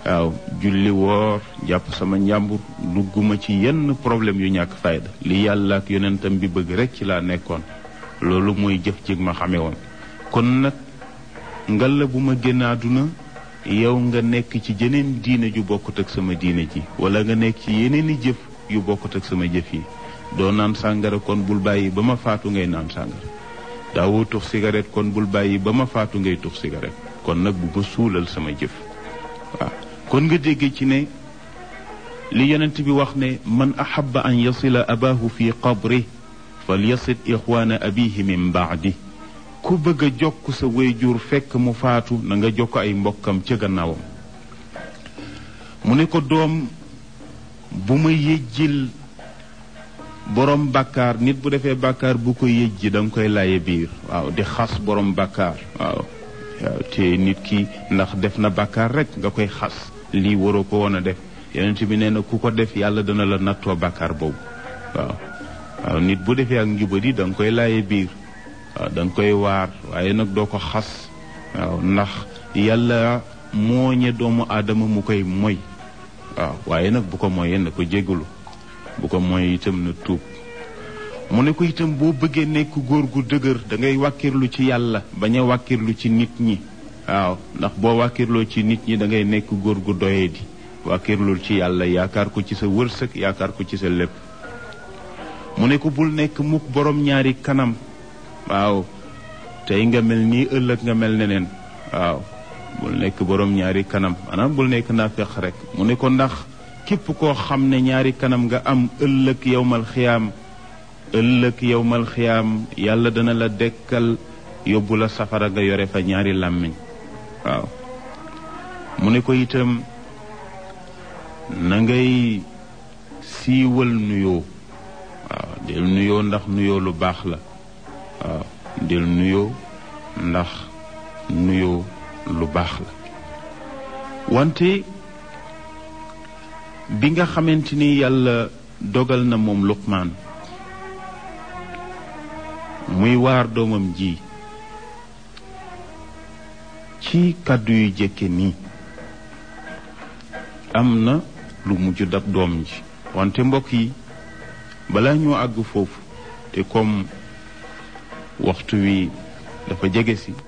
waaw julli woor jàpp sama njàmbur dugguma ci yenn problème yu ñàkk fayda li yàlla ak yonentam bi bëgg rek ci laa nekkoon loolu mooy jëf jig ma xamee woon kon nag ngalla bu ma génn àdduna yow nga nekk ci jeneen diine ju bokkut ak sama diine ji wala nga nekk ci yeneen i jëf yu bokkut ak sama jëf yi doo naan sàngara kon bul bàyyi ba ma faatu ngay naan sàngara daawoo tux cigarette kon bul bàyyi ba ma faatu ngay tux cigarette kon nag bu ma suulal sama jëf waaw kon nga dégg ci ne li yonent bi wax ne man ahaba an yasila abahu fi qabri fal yasid ixwaana abihi min baadi ku bëgg a jokk sa wayjur fekk mu faatu na nga jokk ay mbokkam ca gannaawam mu ne ko doom bu ma yëjjil borom bàkkaar nit bu defee bàkkaar bu ko yëjji da nga koy laye biir waaw di xas borom bàkkaar waaw waaw te nit ki ndax def na bàkkaar rek nga koy xas lii waroo ko woon a def yonent bi nee na ku ko def yàlla dana la nattoo bàkkaar boobu waaw waaw nit bu defee ak njubadi da nga koy laye biir waaw da nga koy waar waaye nag doo ko xas waaw ndax yàlla mooñe doomu aadama mu koy moy waaw waaye nag bu ko moyee na ko jégalu bu ko moy itam na tuub mu ne ko itam boo bëggee nekk góor gu dëgër da ngay wàkkirlu ci yàlla bañ a wàkkirlu ci nit ñi waaw ndax boo wàkkirloo ci nit ñi da ngay nekk góor gu doyee di wàkkirlul ci yàlla yaakaar ko ci sa wërsëg yaakaar ko ci sa lépp mu ne ko bul nekk mukk borom ñaari kanam waaw tey nga mel nii ëllëg nga mel neneen waaw bul nekk borom ñaari kanam maanaam bul nekk naafeq rek mu ne ko ndax képp koo xam ne ñaari kanam nga am ëllëg yowmal xiyaam ëllëg yowmal xiyaam yàlla dana la dekkal yóbbu la safara nga yore fa ñaari làmmiñ waaw mu ne ko itam na ngay siiwal nuyoo waaw del nuyoo ndax nuyoo lu baax la waaw del nuyoo ndax nuyoo lu baax la wante bi nga xamante ni yàlla dogal na moom luqmaan muy waar doomam ji ci kàddu yu jëkke nii am na lu mujj dab doom ji wante mbokk yi balaa ñoo àgg foofu te comme waxtu wi dafa jege si